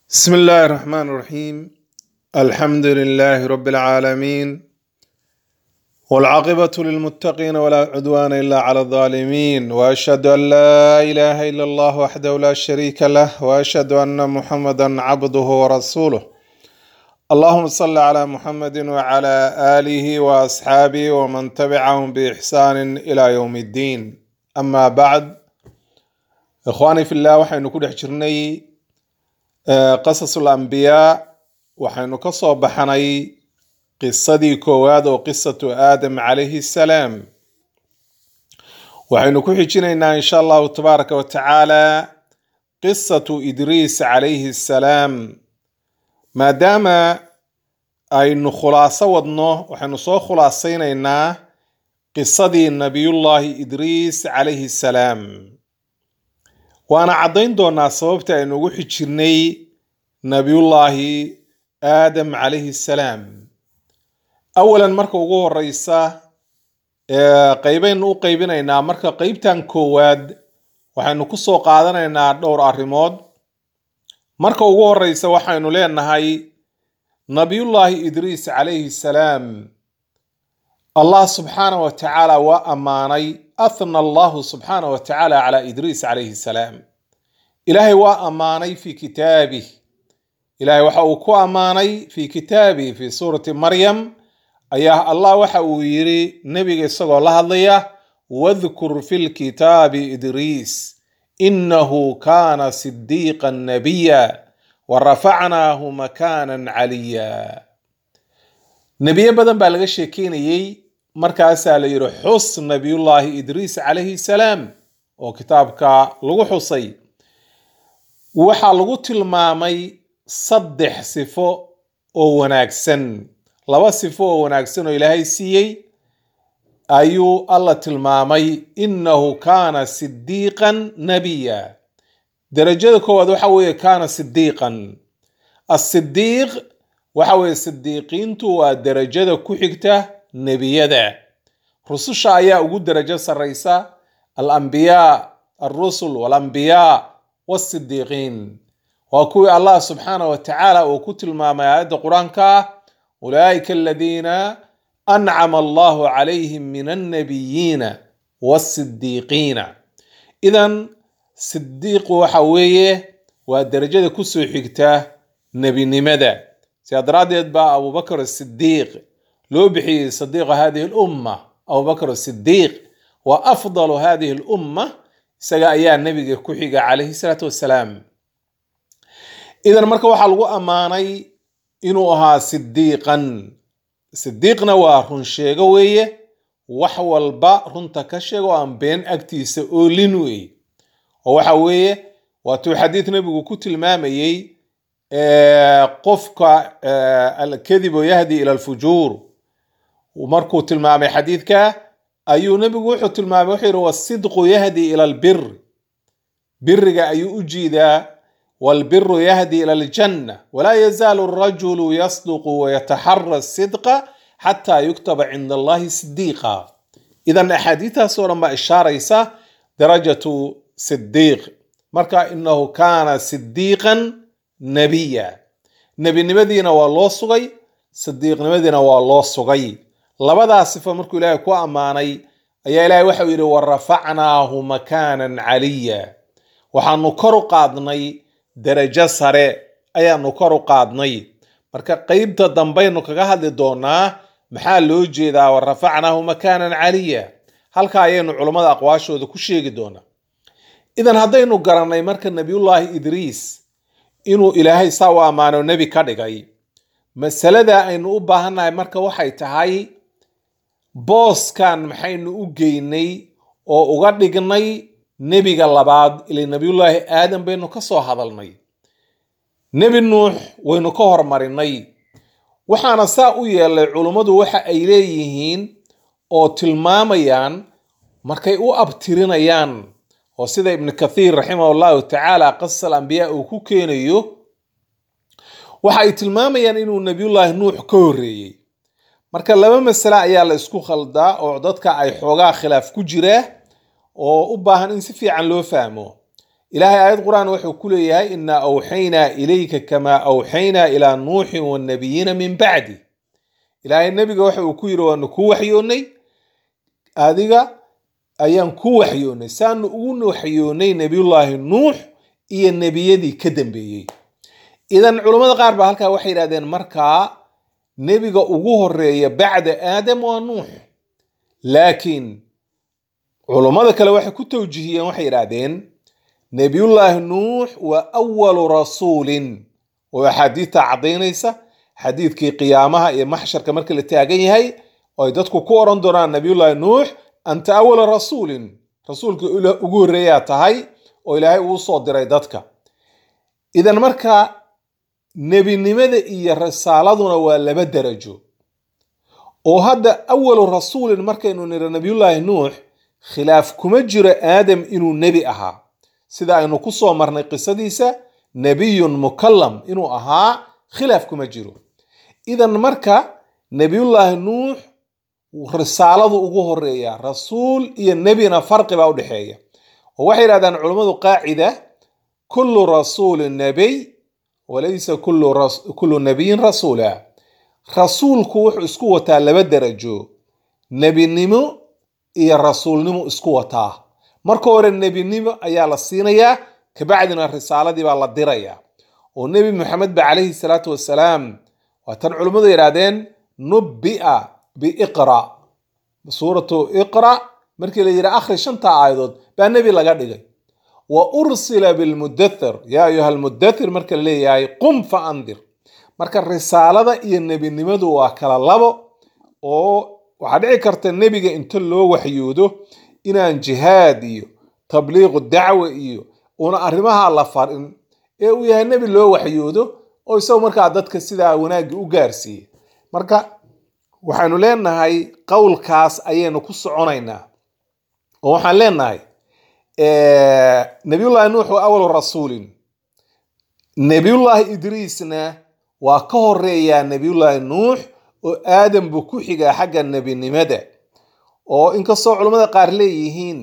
بسم الله الرحمن الرحيم الحمد لله رب العالمين والعاقبة للمتقين ولا عدوان إلا على الظالمين وأشهد أن لا إله إلا الله وحده لا شريك له وأشهد أن محمدا عبده ورسوله اللهم صل على محمد وعلى آله وأصحابه ومن تبعهم بإحسان إلى يوم الدين أما بعد إخواني في الله وحين نكون حجرني qasasul ambiyaa waxaynu ka soo baxnay qisadii koowaad oo qisatu aadam calayhi salaam waxaynu ku xijinaynaa insha allahu tabaaraka wa tacaala qisatu idriis calayhi salaam maadaama aynu khulaaso wadno waxaynu soo khulaasaynaynaa qisadii nabiyullaahi idriis calayhi salaam waana caddayn doonaa sababta aynu ugu xijirnay nabiyullaahi aadam calayhi salaam awalan marka ugu horeysa qeybaynu u qeybinaynaa marka qeybtan koowaad waxaynu ku soo qaadanaynaa dhowr arrimood marka ugu horeysa waxaynu leenahay nabiyullaahi idriis calayhi salaam allah subxaana wa tacaala waa ammaanay athna allahu subxaana wa tacaala calaa idriis calayhi salaam ilaahay waa ammaanay fi kitaabih ilaahay waxa uu ku ammaanay fi kitaabih fi suurati maryam ayaa allah waxa uu yiri nebiga isagoo la hadlaya wadkur fi lkitaabi idriis inahu kaana sidiiqan nabiya wa rafacnaahu makaanan caliya nebiyo badan baa laga sheekeynayey markaasaa la yidhi xus nabiyullaahi idriis calayhi salaam oo kitaabka lagu xusay waxaa lagu tilmaamay saddex sifo oo wanaagsan laba sifo oo wanaagsan oo ilaahay siiyey ayuu alla tilmaamay innahu kaana sidiiqan nabiya derajada koowaad waxa weeye kaana sidiiqan asidiiq waxa weeye sidiiqiintu waa derajada ku xigta nebiyada rususha ayaa ugu derajo sarreysa alambiyaa alrusul walambiyaa wasidiiqiin waa kuwii allah subxaana wa tacaala uu ku tilmaamay aayadda qur-aanka ah ulaa'ika aladiina ancama allahu calayhim min annabiyiina wasidiiqiina idan sidiiqu waxa weeye waa derajada kusoo xigta nebinimada sidaa daraaddeed baa abubakr asidiiq loo bixiyey sadiiqa hadihi lumma abubakr asidiiq wa afdalu hadihi lumma isaga ayaa nebiga ku xiga calayhi salaatu wassalaam idan marka waxaa lagu ammaanay inuu ahaa sidiiqan sidiiqna waa run sheego weeye wax walba runta ka sheego aan been agtiisa oolin wey oo waxa weeye waatuu xadiid nebigu ku tilmaamayey qofka alkadibu yahdi ila alfujuur markuu tilmaamay xadiidka ayuu nebigu wuxuu tilmaamay wuxuu yihi wasidqu yahdi ila albir biriga ayuu u jiidaa walbiru yahdi ila aljanna walaa yazaalu arajulu yasduqu wayataxara sidqa xataa yuktaba cinda allahi sidiiqa idan axaadiistaas oo dhan baa ishaaraysa darajatu sidiiq marka inahu kaana sidiiqan nebiya nebinimadiina waa loo sugay sidiiqnimadiina waa loo sugay labadaa sifo markuu ilaahay ku ammaanay ayaa ilaahay waxau yidhi wa rafacnaahu makaanan caliya waxaanu kor u qaadnay derajo sare ayaanu kor u qaadnay marka qeybta dambaynu kaga hadli doonaa maxaa loo jeedaa wa rafacnaahu makaanan caliya halka ayaynu culummada aqwaashooda ku sheegi doonaa idan haddaynu garannay marka nebiyullaahi idriis inuu ilaahay saa u ammaano nebi ka dhigay masalada aynu u baahannahay marka waxay tahay booskan maxaynu u geynay oo uga dhignay nebiga labaad ila nebiyullaahi aadam baynu ka soo hadalnay nebi nuux waynu ka hormarinay waxaana saa u yeelay culummadu waxa ay leeyihiin oo tilmaamayaan markay u abtirinayaan oo sida ibnu kathiir raximah llahu tacaala qasas alambiyaa uu ku keenayo waxa ay tilmaamayaan inuu nebiyullaahi nuux ka horreeyey marka laba masale ayaa la isku khaldaa oo dadka ay xoogaa khilaaf ku jira oo u baahan in si fiican loo fahmo ilaahay aayad qur-aan wuxuu ku leeyahay inaa awxaynaa ilayka kamaa awxaynaa ilaa nuuxin wannabiyiina min bacdi ilaahay nebiga waxa uu ku yidhi waanu ku waxyoonnay adiga ayaan ku waxyoonnay saanu ugu waxyoonnay nebiyullaahi nuux iyo nebiyadii ka dambeeyey idan culammada qaar baa halkaa waxay yidhahdeen markaa nebiga ugu horeeya bacda aadam waa nuux laakiin culummada kale waxay ku tawjihiyeen waxay yidhaahdeen nebiyullaahi nuux waa awalu rasuulin oo axaadiidta caddaynaysa xadiidkii qiyaamaha iyo maxsharka marka la taagan yahay oo ay dadku ku oran doonaan nebiyullaahi nuux anta awala rasuulin rasuulkii ugu horreeyaa tahay oo ilaahay uu soo diray dadka idan marka nebinimada iyo risaaladuna waa laba darajo oo hadda awalu rasuulin markaynu niro nebiyullaahi nuux khilaaf kuma jiro aadam inuu nebi ahaa sida aynu ku soo marnay qisadiisa nebiyun mukallam inuu ahaa khilaaf kuma jiro idan marka nebiyullaahi nuux risaaladu ugu horeeya rasuul iyo nebina farqi baa u dhexeeya oo waxay yidhahdaan culummadu qaacida kullu rasuulin nebiy walaysa kullu nebiyin rasuula rasuulku wuxuu isku wataa laba darajo nebinimo iyo rasuulnimo isku wataa marka hore nebinimo ayaa la siinayaa kabacdina risaaladii baa la dirayaa oo nebi maxamed ba calayhi salaatu wasalaam waa tan culimmadu yidhahdeen nubbi'a biiqra suuratu iqra markii la yidhi akhri shanta aayadood baa nebi laga dhigay wa ursila bilmudathir yaa ayuha almudathir marka la leeyahay qum fa andir marka risaalada iyo nebinimadu waa kala labo oo waxaa dhici karta nebiga inta loo waxyoodo inaan jihaad iyo tabliiqu dacwa iyo una arrimaha la farin ee uu yahay nebi loo waxyoodo oo isagu markaa dadka sidaa wanaagga u gaarsiiya marka waxaanu leenahay qowlkaas ayaynu ku soconaynaa oo waxaan leenahay nabiyullaahi nuux waa awalu rasuulin nebiyullaahi idriisna waa ka horeeyaa nebiyullaahi nuux oo aadam buu ku xigaa xagga nebinimada oo inkastoo culammada qaar leeyihiin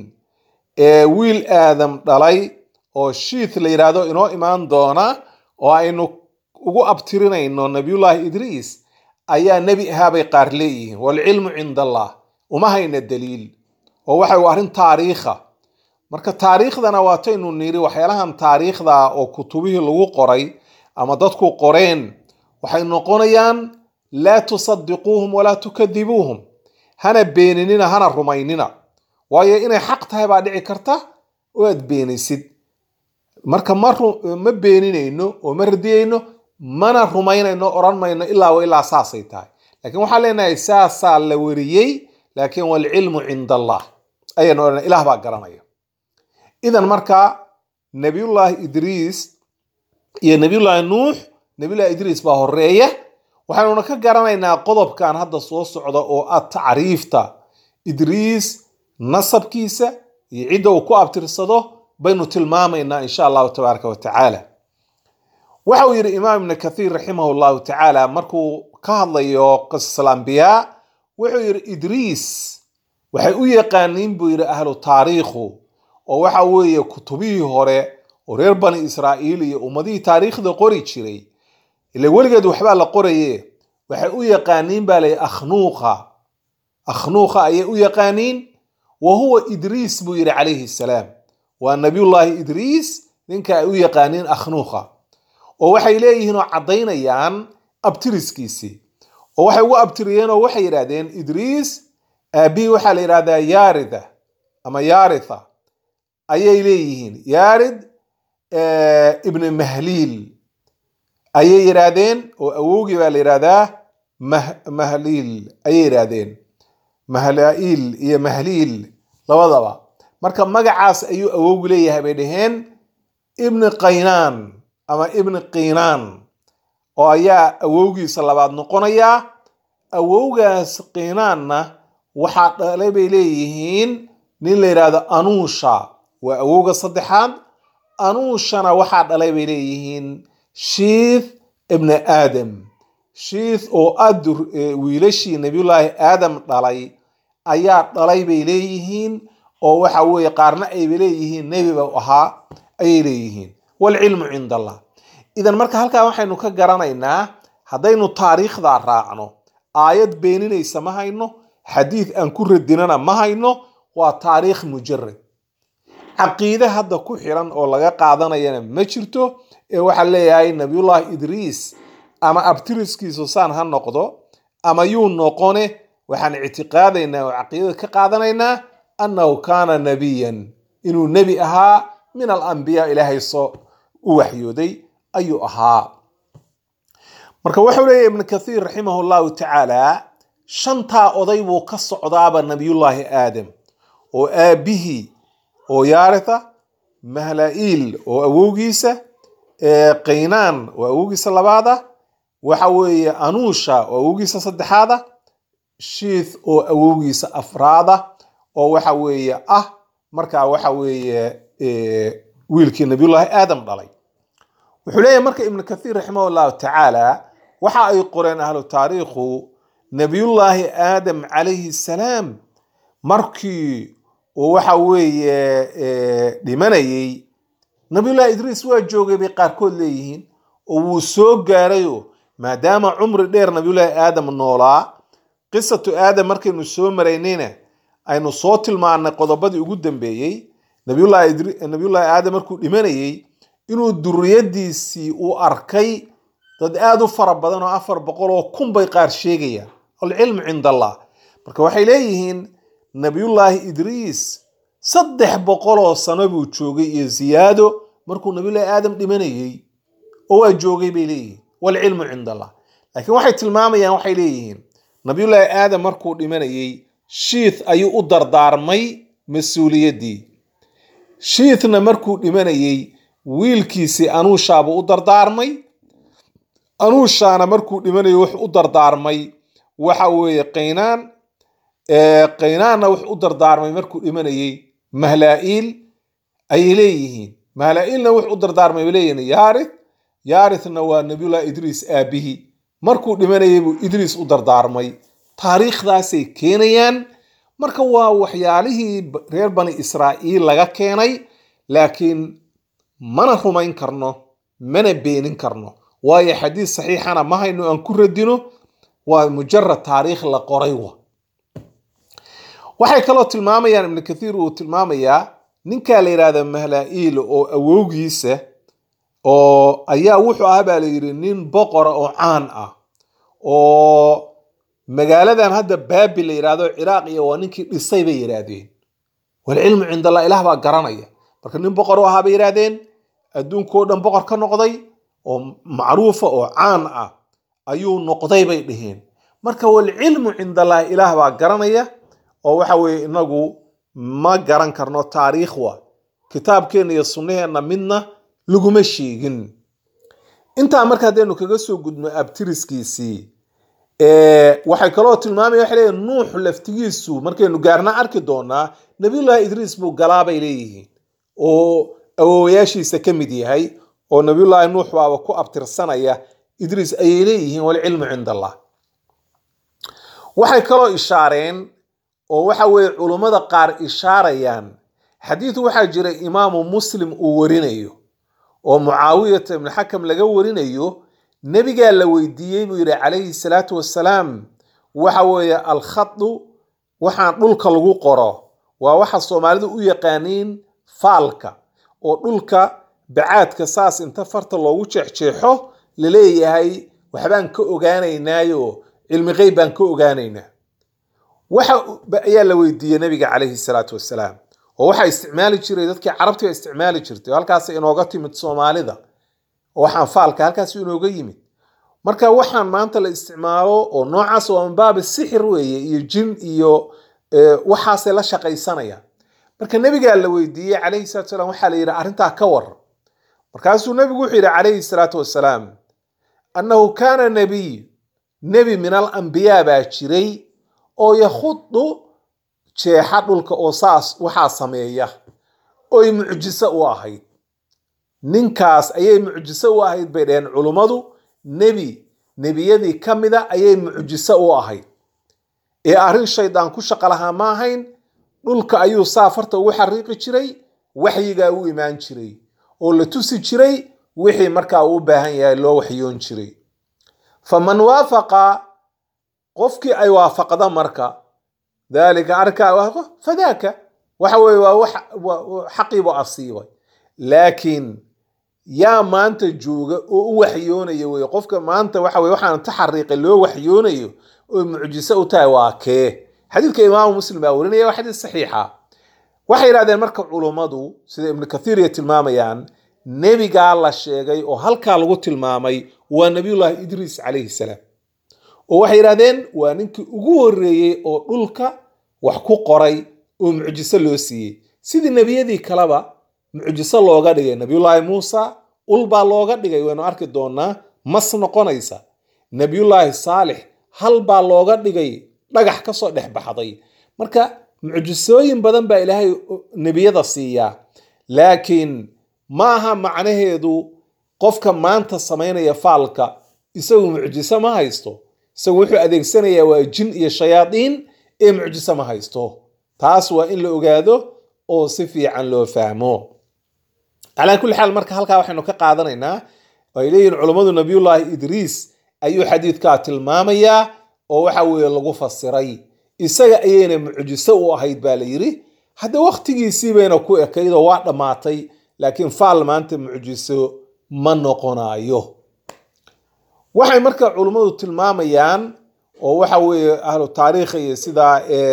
wiil aadam dhalay oo shiith la yidhaahdo inoo imaan doona oo aynu ugu abtirinayno nabiyullaahi idriis ayaa nebi ahaabay qaar leeyihiin waalcilmu cinda allah uma hayna daliil oo waxa uu arrin taariikha marka taariikhdana waataynu niri waxyaalahan taariikhda oo kutubihii lagu qoray ama dadku qoreen waxay noqonayaan laa tusadiquuhum walaa tukadibuuhum hana beeninina hana rumaynina waayo inay xaq tahay baa dhici karta oo aad beenisid marka ma beeninayno oo ma radiyayno mana rumaynayno odhan mayno ilaa wa ilaa saasay tahay laakiin waxaan leenahay saasaa la wariyey laakiin waalcilmu cinda allah ayaynu odhana ilaah baa garanaya idan marka nabiyullaahi idriis iyo nabiyullaahi nuux nabiyullahi idriis baa horeeya waxaanuna ka garanaynaa qodobkan hadda soo socda oo ah tacriifta idriis nasabkiisa iyo cidda uu ku abtirsado baynu tilmaamaynaa insha allahu tabaaraka wa tacaala waxa uu yidhi imaam ibnu kathiir raximah llahu tacaala markuu ka hadlayo qisas alambiyaa wuxuu yidhi idriis waxay u yaqaaniin buu yidhi ahlu taariikhu oo waxa weeye kutubihii hore oo reer bani israa'iil iyo ummadihii taariikhda qori jiray ile weligeed waxbaa la qoraye waxay u yaqaaniin baa lay akhnuuqa akhnuuqa ayay u yaqaaniin wa huwa idriis buu yidhi calayhi salaam waa nabiyullaahi idriis ninka ay u yaqaaniin akhnuuqa oo waxay leeyihiin oo caddaynayaan abtiriskiisii oo waxay ugu abtiriyeen oo waxay yidhahdeen idriis aabihii waxaa la yidhahdaa yaarida ama yaaritha ayay leeyihiin yaarid ibni mahliil ayay yidhaahdeen oo awowgii baa la yidhahdaa mahliil ayay yidhaahdeen mahlaiil iyo mahliil labadaba marka magacaas ayuu awowgu leeyahay bay dhaheen ibni qaynaan ama ibni qiinaan oo ayaa awowgiisa labaad noqonayaa awowgaas qiinaanna waxaa dhalay bay leeyihiin nin la yidhaahdo anuusha waa awowga saddexaad anuushana waxaa dhalay bay leeyihiin shiith ibni aadam shiith oo ad wiilashii nabiyullaahi aadam dhalay ayaa dhalay bay leeyihiin oo waxa weeye qaarna ayba leeyihiin nebi ba ahaa ayay leeyihiin waalcilmu cinda allah idan marka halkaa waxaynu ka garanaynaa haddaynu taariikhdaa raacno aayad beeninaysa ma hayno xadiid aan ku radinana ma hayno waa taariikh mujarad caqiide hadda ku xiran oo laga qaadanayana ma jirto ee waxaa leeyahay nabiyullahi idriis ama abtiriskiisu saan ha noqdo ama yuu noqone waxaan ictiqaadaynaa oo caqiidada ka qaadanaynaa annahu kaana nabiyan inuu nebi ahaa min alambiyaa ilaahay soo u waxyooday ayuu ahaa marka wuxuu leeyahy ibnu kathiir raximah llahu tacaala shantaa oday buu ka socdaaba nabiyullaahi aadam oo aabihii oo yaaritha mahlaa'iil oo awowgiisa qaynaan oo awowgiisa labaada waxa weeye anuusha oo awowgiisa saddexaada shiith oo awowgiisa afraada oo waxa weeye ah markaa waxa weeye wiilkii nabiyullaahi aadam dhalay wuxuu leeyahy marka ibnu kathiir raximah llahu tacaala waxa ay qoreen ahlu taariikhu nabiyullaahi aadam calayhi salaam markii uu waxa weeye dhimanayey nabiyullahi idriis waa joogay bay qaarkood leeyihiin oo wuu soo gaarayo maadaama cumri dheer nabiyullaahi aadam noolaa qisatu aadam markaynu soo maraynayna aynu soo tilmaanay qodobadii ugu dambeeyey nabiyullaahi aadam markuu dhimanayey inuu duriyadiisii uu arkay dad aada u fara badan oo afar boqol oo kun bay qaar sheegayaan alcilmu cinda allah marka waxay leeyihiin nabiyullaahi idriis saddex boqoloo sano buu joogay iyo ziyaado markuu nabiyullaahi aadam dhimanayey oo waa joogay bay leeyihiin walcilmu cinda allah laakiin waxay tilmaamayaan waxay leeyihiin nabiyullaahi aadam markuu dhimanayey shiith ayuu u dardaarmay mas-uuliyaddii shiithna markuu dhimanayey wiilkiisii anuushaabuu u dardaarmay anuushaana markuu dhimanayey wuxuu u dardaarmay waxa weeye qaynaan qaynaanna wuxuu u dardaarmay markuu dhimanayey mahlaa'iil ayay leeyihiin mahlaa'iilna wuxuu u dardaarmay bay leeyihiin yaarith yaarithna waa nabiyullahi idriis aabbihi markuu dhimanayey buu idriis u dardaarmay taariikhdaasay keenayaan marka waa waxyaalihii reer bani israa'iil laga keenay laakiin mana rumayn karno mana beenin karno waayo xadiis saxiixana ma hayno aan ku radino waa mujarad taariikh la qoray wa waxay kaloo tilmaamayaan ibnu kathiir uu tilmaamayaa ninkaa la yidhahda mahlaa'iil oo awowgiisa oo ayaa wuxuu ahaa baa la yidhi nin boqora oo caan ah oo magaaladan hadda baabil la yidhahdo ciraaq iyo waa ninkii dhisay bay yidhaahdeen walcilmu cinda allah ilaah baa garanaya marka nin boqor u ahaa bay yidhaahdeen adduunkao dhan boqor ka noqday oo macruufa oo caan ah ayuu noqday bay dheheen marka walcilmu cinda allah ilaah baa garanaya oo waxa weeye inagu ma garan karno taariikh wa kitaabkeenna iyo sunnaheenna midna laguma sheegin intaa marka haddaynu kaga soo gudno abtiriskiisii waxay kaloo tilmaamaya waxay leeyihin nuux laftigiisu markaynu gaarna arki doonaa nabiyullahi idriis buu galaa bay leeyihiin oo awowayaashiisa ka mid yahay oo nabiyullaahi nuux baaba ku abtirsanaya idriis ayay leeyihiin walcilmu cinda allah waxay kaloo ishaareen oo waxa weeye culummada qaar ishaarayaan xadiid waxaa jira imaamu muslim uu warinayo oo mucaawiyata ibnu xakam laga warinayo nebigaa la weydiiyey buu yidhi calayhi salaatu wassalaam waxa weeye alkhadu waxaan dhulka lagu qoro waa waxa soomaalidu u yaqaaniin faalka oo dhulka bacaadka saas inta farta loogu jeexjeexo laleeyahay waxbaan ka ogaanaynaayo cilmi qeyb baan ka ogaanaynaa waxa ayaa la weydiiyey nabiga calayhi salaatu wassalaam oo waxaa isticmaali jiray dadkii carabtiga isticmaali jirtay oo halkaas inooga timid soomaalida oo waxaan faalka halkaas inooga yimid marka waxaan maanta la isticmaalo oo noocaas waa minbaabi sixir weeye iyo jin iyo waxaasay la shaqaysanayaan marka nebigaa la weydiiyey calayhi salatu wasalaam waxaa la yidhi arrintaa ka war markaasuu nebigu wuxuu yidhi calayhi salaatu wassalaam annahu kaana nebiy nebi min alambiyaa baa jiray oo yakhudu jeexa dhulka oo saas waxaa sameeya oy mucjiso u ahayd ninkaas ayay mucjiso u ahayd bay dhaheen culummadu nebi nebiyadii ka mida ayay mucjiso u ahayd ee arrin shaydaan ku shaqo lahaa ma ahayn dhulka ayuu saa farta ugu xariiqi jiray waxyigaa u imaan jiray oo la tusi jiray wixii markaa uu u baahan yahay loo waxyoon jiray faman waafaqa qofkii ay waafaqda marka dalika arkaa waafaqo fadaaka waxa weye waa wax xaqiibu asiibay laakiin yaa maanta jooga oo u waxyoonaya weye qofka maanta waxa weye waxaan taxariiqay loo waxyoonayo oo mucjiso u tahay waa kee xadiidka imaamu muslim baa warinaya waa xadiis saxiixa waxay yidhahdeen marka culummadu sida ibnu kathiir ay tilmaamayaan nebigaa la sheegay oo halkaa lagu tilmaamay waa nabiyullaahi idriis calayhi salaam oo waxay yidhahdeen waa ninkii ugu horreeyey oo dhulka wax ku qoray oo mucjiso loo siiyey sidii nebiyadii kaleba mucjiso looga dhigay nabiyullaahi muusa ul baa looga dhigay waynu arki doonaa mas noqonaysa nebiyullaahi saalix hal baa looga dhigay dhagax kasoo dhex baxday marka mucjisooyin badan baa ilaahay nebiyada siiyaa laakiin ma aha macnaheedu qofka maanta samaynaya faalka isagu mucjiso ma haysto isagu wuxuu adeegsanayaa waa jin iyo shayaadiin ee mucjiso ma haysto taas waa in la ogaado oo si fiican loo fahmo calaa kulli xaal marka halkaa waxaynu ka qaadanaynaa ay leeyihin culummadu nabiyullaahi idriis ayuu xadiidkaa tilmaamayaa oo waxa weeye lagu fasiray isaga ayayna mucjiso u ahayd baa la yidhi hadda wakhtigiisii bayna ku ekaydoo waa dhammaatay laakiin faal maanta mucjiso ma noqonayo waxay marka culummadu tilmaamayaan oo waxa weeye ahlu taariikha iyo sidaa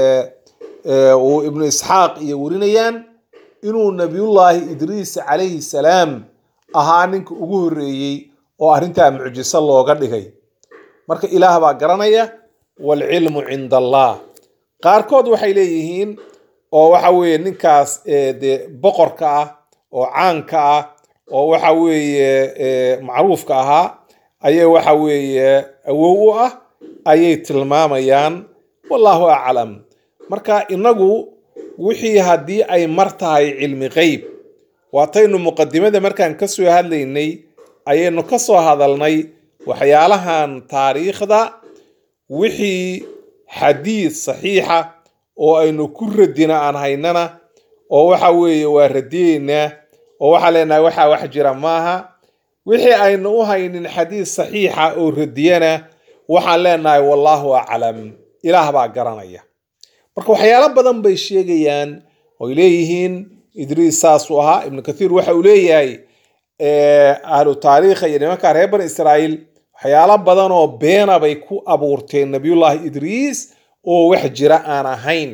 uu ibnu isxaaq iyo warinayaan inuu nabiyullaahi idriis calayhi salaam ahaa ninka ugu horreeyey oo arrintaa mucjiso looga dhigay marka ilaah baa garanaya waalcilmu cinda allah qaarkood waxay leeyihiin oo waxa weeye ninkaas dee boqorka ah oo caanka ah oo waxa weeye macruufka ahaa ayay waxa weeye awow u ah ayay tilmaamayaan wallahu aclam marka inagu wixii haddii ay mar tahay cilmi qeyb waataynu muqadimada markaan ka soo hadlaynay ayaynu ka soo hadalnay waxyaalahan taariikhda wixii xadiid saxiixa oo aynu ku radina aan haynana oo waxa weeye waa radiyeynaa oo waxaa leenahay waxaa wax jira maaha wixii aynu u haynin xadiid saxiixa oo radiyana waxaan leenahay wallaahu aclam ilaah baa garanaya marka waxyaalo badan bay sheegayaan oy leeyihiin idriis saasuu ahaa ibnu kathiir waxa uu leeyahay ahlu taariikha iyo nimanka reer bani israa'iil waxyaalo badan oo beena bay ku abuurteen nabiyullaahi idriis oo wax jira aan ahayn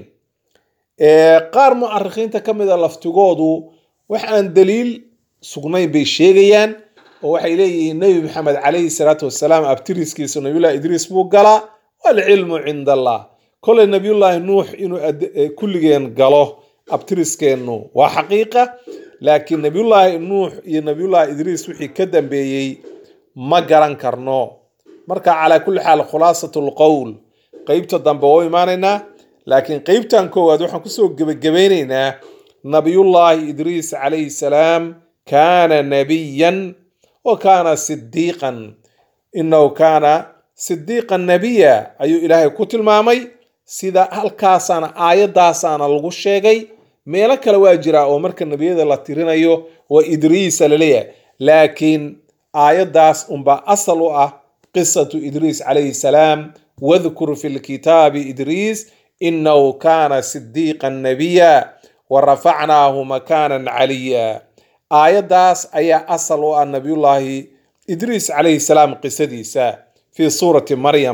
qaar mu'arikhiinta ka mida laftigoodu wax aan daliil sugnayn bay sheegayaan oo waxay leeyihiin nebi maxamed calayhi salaatu wasalaam abtiriskiisa nabiyullahi idriis buu galaa waalcilmu cinda allah koley nabiyullaahi nuux inuu kulligeen galo abtiriskeennu waa xaqiiqa laakiin nabiyullaahi nuux iyo nabiyullaahi idriis wixii ka dambeeyey ma garan karno marka calaa kulli xaal khulaasatu lqowl qeybta dambe oo imaanaynaa laakiin qeybtan koowaad waxaan kusoo gebagabeynaynaa nabiyullaahi idriis calayhi salaam kaana nabiyan wa kaana sidiiqan inahu kaana sidiiqan nabiya ayuu ilaahay ku tilmaamay sida halkaasaana aayadaasaana lagu sheegay meelo kale waa jiraa oo marka nebiyada la tirinayo waa idriisa laleeyahay laakiin aayaddaas unbaa asal u ah qisatu idriis calayhi salaam wadkur fi lkitaabi idriis inahu kaana sidiiqan nabiya wa rafacnaahu makaanan caliya aayaddaas ayaa asal u ah nabiyullaahi idriis calayhi salaam qisadiisa fi suurati maryam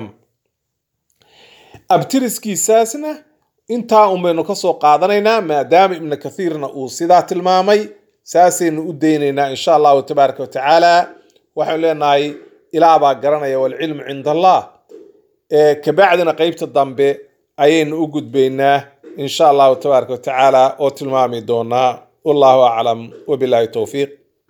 abtiriskiisaasna intaa un baynu kasoo qaadanaynaa maadaama ibnu kathiirna uu sidaa tilmaamay saasaynu u daynaynaa insha allahu tabaaraka wa tacaala waxaynu leenahay ilaa baa garanaya waalcilmu cinda allah kabacdina qeybta dambe ayaynu u gudbaynaa insha allahu tabaaraka wa tacaala oo tilmaami doonaa wallahu aclam wabillahi towfiiq